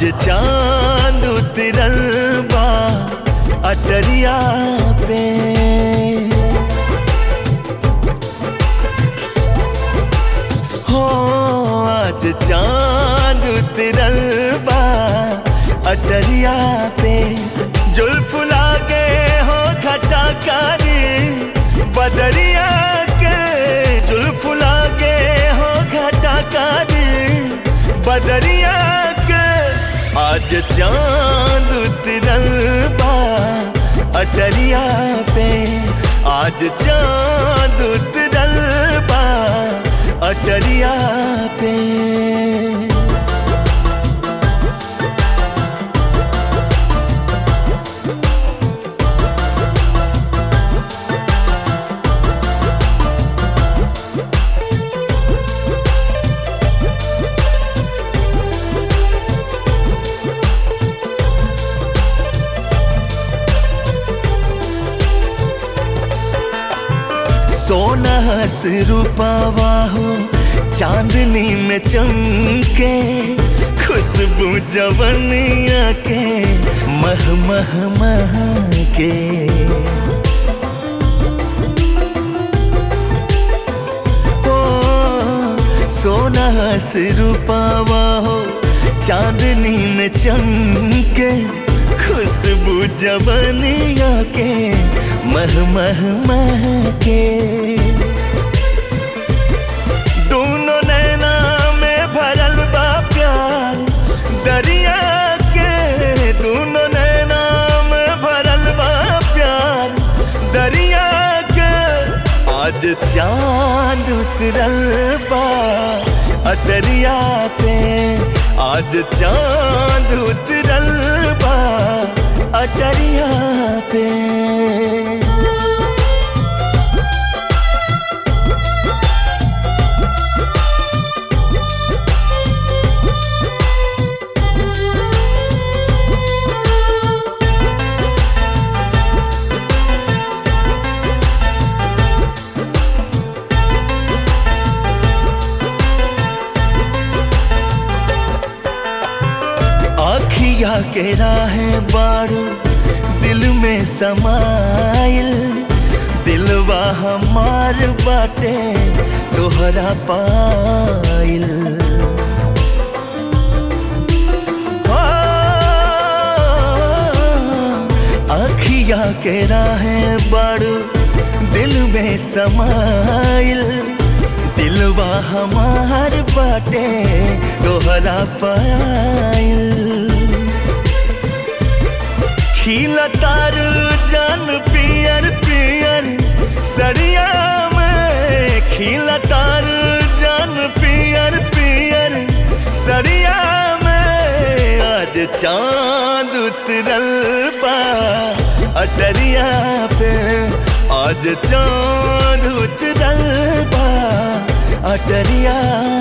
आज चांद उतरल बा अटरिया पे हो आज चांद उतरल बा अटरिया पे जुल्फ लागे हो घटा कारी बदरिया के जुल्फ लागे हो घटा कारी बदरिया के आज चांद उतरल बा अटरिया पे आज चांद उतरल बा अटरिया पे सोना से रूपावा हो चांदनी में चमके खुशबू जवनिया के मह मह मह के ओ सोना से रूपावा हो चांदनी में चमके खुशबू जवनिया के मह मह मह के दोनों नैना में भरल बा प्यार दरिया के दोनों नैना में भरल बा प्यार दरिया के आज चांद उतरल बा अटरिया पे आज चांद उतरल बा अटरिया पे आखिया के राहें बारू दिल में समाइल दिलवा हमार बाटे तोहरा पाइल आखिया के राहें बारू दिल में समाइल दिलवा हमार बाटे तोहरा पाइल खिला तार जान पियर पियर सरिया में खिला तार जान पियर पियर सरिया में आज चांद उतरल बा अटरिया पे आज चांद उतरल बा अटरिया